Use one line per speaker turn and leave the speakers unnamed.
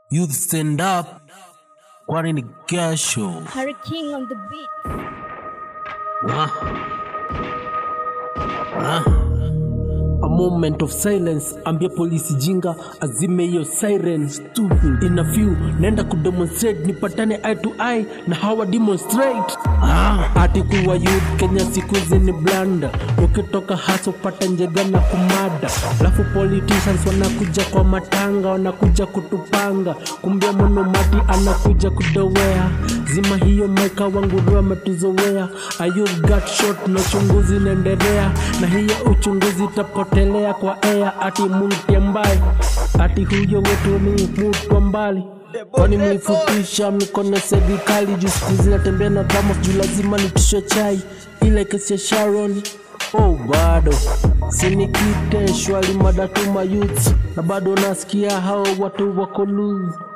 Youth stand up, kwani ni kesho.
Harry King on the beat.
Ah. Ah. A moment of silence, ambia polisi jinga azime hiyo siren. Stupid. In a few, naenda kudemonstrate nipatane eye to eye na hawa demonstrate. Ah. Ati kuwa youth Kenya siku hizi ni blanda, ukitoka haso pata njega na kumada, alafu politicians wanakuja kwa matanga, wanakuja kutupanga, kumbia monomati anakuja kudowea, zima hiyo maika wangu ro ametuzowea, ayuth got shot na uchunguzi inaendelea, na hiyo uchunguzi itapotelea kwa ea, ati muntie mbali, ati huyo wetu ni mtu mbali kwani mlifupisha mikono ya serikali juu siku hizi natembea na dhamos juu lazima nitishe chai ile kesi ya sharon oh bado sinikite shwali madatuma youths na bado nasikia hao watu wako loose